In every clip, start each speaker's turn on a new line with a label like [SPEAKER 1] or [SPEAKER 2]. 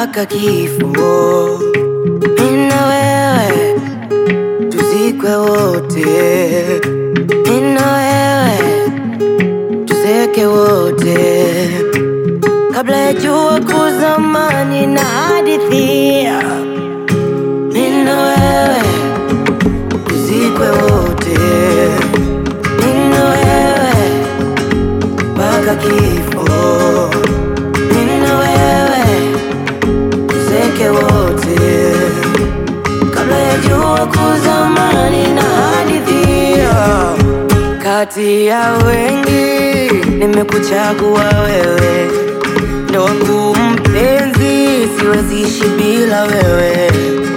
[SPEAKER 1] mpaka kifo. Mimi na wewe tuzikwe wote, mimi na wewe tuzeke wote, kabla ya jua kuzama. Nina hadithia mimi na wewe tuzikwe wote, mimi na wewe mpaka kifo, mimi na wewe tuzeke wote, kabla ya jua kuzama. Nina hadithia kati ya wengi, nimekuchagua wewe, ndo wangu mpenzi, siwezi ishi bila wewe.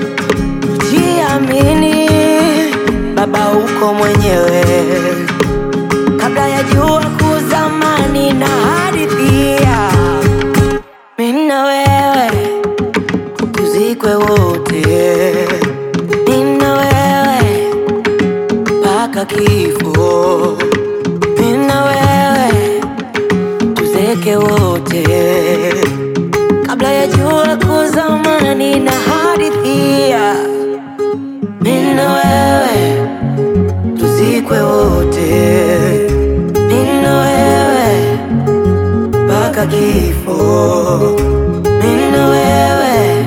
[SPEAKER 1] Jiamini baba, uko mwenyewe, kabla ya jua kuzama. Nina hadithia mimi na wewe tuzikwe wote, mimi na wewe mpaka kifo, mimi na wewe tuzeke wote, kabla ya jua kuzama. Nina hadithia mimi na wewe tuzikwe wote, mimi na wewe mpaka kifo, mimi na wewe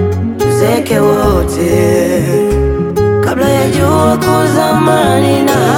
[SPEAKER 1] tuzeke wote, kabla ya jua kuzama. Nina